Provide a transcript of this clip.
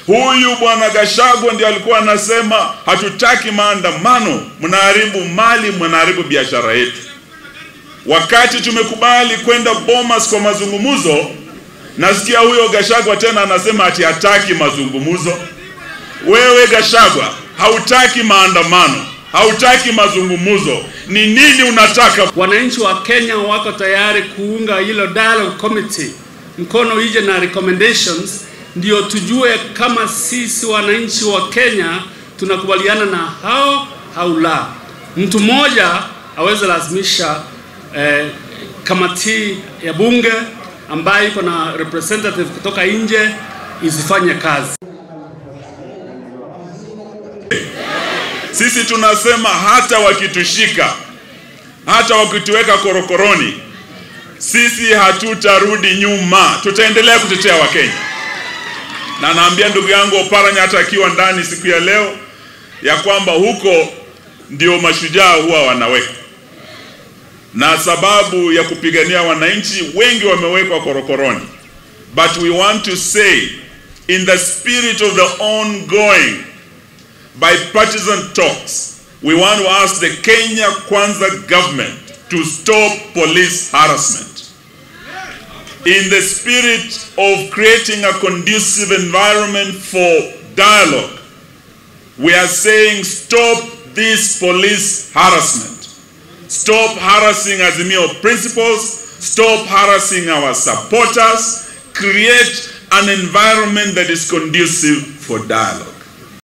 Huyu bwana Gachagua ndio alikuwa anasema hatutaki maandamano, mnaharibu mali, mnaharibu biashara yetu. Wakati tumekubali kwenda Bomas kwa mazungumzo, nasikia huyo Gachagua tena anasema ati hataki mazungumzo. Wewe Gachagua, hautaki maandamano, hautaki mazungumzo, ni nini unataka? Wananchi wa Kenya wako tayari kuunga hilo dialogue committee mkono ije na recommendations, ndio tujue kama sisi wananchi wa Kenya tunakubaliana na hao au la. Mtu mmoja aweze lazimisha eh, kamati ya bunge ambayo iko na representative kutoka nje isifanye kazi. Sisi tunasema hata wakitushika, hata wakituweka korokoroni, sisi hatutarudi nyuma, tutaendelea kutetea Wakenya. Na naambia ndugu yangu Oparanya, hata akiwa ndani siku ya leo, ya kwamba huko ndio mashujaa huwa wanaweka, na sababu ya kupigania wananchi wengi wamewekwa korokoroni, but we want to say in the spirit of the ongoing bipartisan talks, we want to ask the Kenya Kwanza government to stop police harassment. In the spirit of creating a conducive environment for dialogue, we are saying stop this police harassment. Stop harassing Azimio principles. Stop harassing our supporters. Create an environment that is conducive for dialogue.